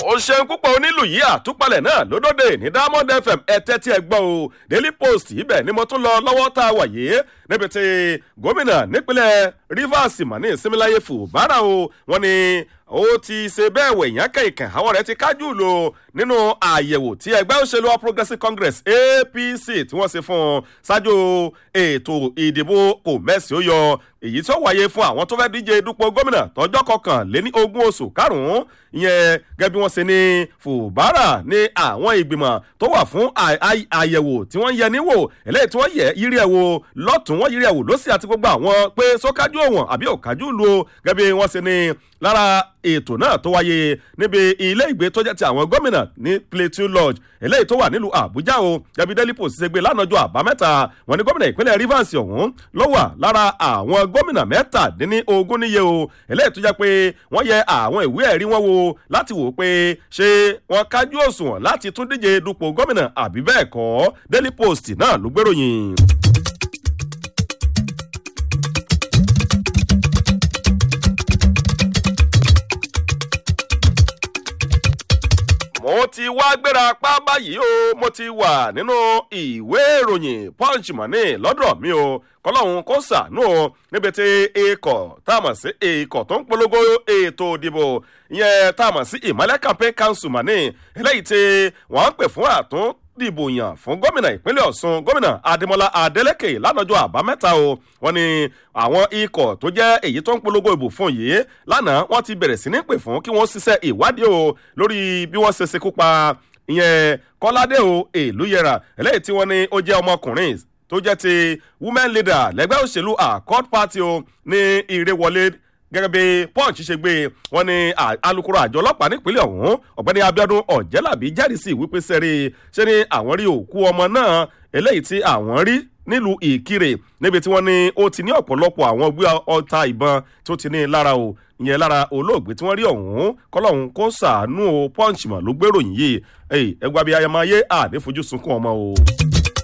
ó ṣeun púpọ̀ onílù yìí àtúpalẹ̀ náà lódòdè ní diamond fm ẹ̀tẹ́ tí ẹ gbọ́ o daily post ibẹ̀ ni mo tún lọ lọ́wọ́ tá a wà yìí níbi tí gómìnà nípínlẹ̀ rivers mani similaye fubara o wọ́n ní ó ti ṣe bẹ́ẹ̀ wẹ̀ yẹn kẹ̀kẹ́ àwọn rẹ̀ ti kájú lò nínú àyẹ̀wò tí ẹgbẹ́ òṣèlú all progressives congress apc tí wọ́n ṣe fún un ṣáájú ètò ìdìbò kò mẹ́sì ó yọ èyí tó wáyé fún àwọn tó fẹ́ díje dupò gómìnà tọjọ́ kọkànléní ogún oṣù karùn-ún ìyẹn gẹ́gẹ́ bí wọ́n ṣe ní fùbárà ní àwọn ìgbìmọ̀ tó wà fún àyẹ̀wò tí wọ́n yẹ níwò eléyìí tí wọ́n yẹ yírí ẹ̀ wò lọ́tún wọ́n yírí ẹ̀ wò lọ́sí àti gbogbo àwọn pé sọ́kájú òwọ̀n àbí òkájú lu gẹ́gẹ́ bí wọ́n ṣe ní lára ètò náà tó wáyé níbi ilé ìgbé tó jẹ́ ti àwọn gómìnà ní plateau lodge eléyìí tó wà nílùú àbújá o gẹ́gẹ́ bí daily post ṣe gbé lánàjọ́ àbámẹ́ta wọn ní gómìnà ìpínlẹ̀ rivers ọ̀hún ló wà lára àwọn gómìnà mẹ́tàdínní ogún níye o eléyìí tó jẹ́ pé wọ́n yẹ àwọn ìwé ẹ̀rí wọn wo láti wò pé ṣé wọ́n kájú òṣùwọ̀n láti tún díje dupò gómìnà àbí bẹ́ẹ̀ kọ́ daily post náà ló gbèròyìn. mo ti wá gbéra pa báyìí o mo ti wà nínú ìwé ìròyìn punch money lọ́dọ̀ mi o kọlọ́hún kó sànú o níbi tí ikọ̀ tá a mọ̀ sí ikọ̀ tó ń polongo ètò ìdìbò ìyẹn tá a mọ̀ sí ìmọ̀lẹ́ campaign council money eléyìí tí wọ́n ń pè fún àtún dìbò yàn fún gómìnà ìpínlẹ̀ ọ̀sùn gómìnà adémọlá adélèké lánàjọ́ àbámẹ́ta o wọ́n ní àwọn ikọ̀ tó jẹ́ èyí tó ń polongo ìbò fún yìí lánàá wọ́n ti bẹ̀rẹ̀ sí ní pè fún kí wọ́n ṣiṣẹ́ ìwádìí o lórí bí wọ́n ṣe ṣekú pa ìyẹn kọ́ládé o èlú yẹra eléyìí tí wọ́n ní ó jẹ́ ọmọkùnrin tó jẹ́ ti women leader lẹ́gbẹ́ òṣèlú accord party o ní ìrèwọlé gẹ́gẹ́ bí punch ṣe gbé wọn ní alūkkóró àjọ ọlọ́pàá nípínlẹ̀ ọ̀hún ọ̀gbẹ́ni abiodun ọ̀jẹ́làbí jẹ́rìí sí wípé sẹ́rí ṣé ni àwọn rí òkú ọmọ náà eléyìí tí àwọn rí nílùú ìkirè níbi tí wọ́n ní ó ti ní ọ̀pọ̀lọpọ̀ àwọn gbé ọta ìbọn tó ti ní lára o ìyẹn lára olóògbé tí wọ́n rí ọ̀hún kọ́lọ́hún kó sàánú o punch mọ̀ ló gbèròyìn yìí ẹgbàá bíi ayamayé àdéfojú sunkún ọmọ o.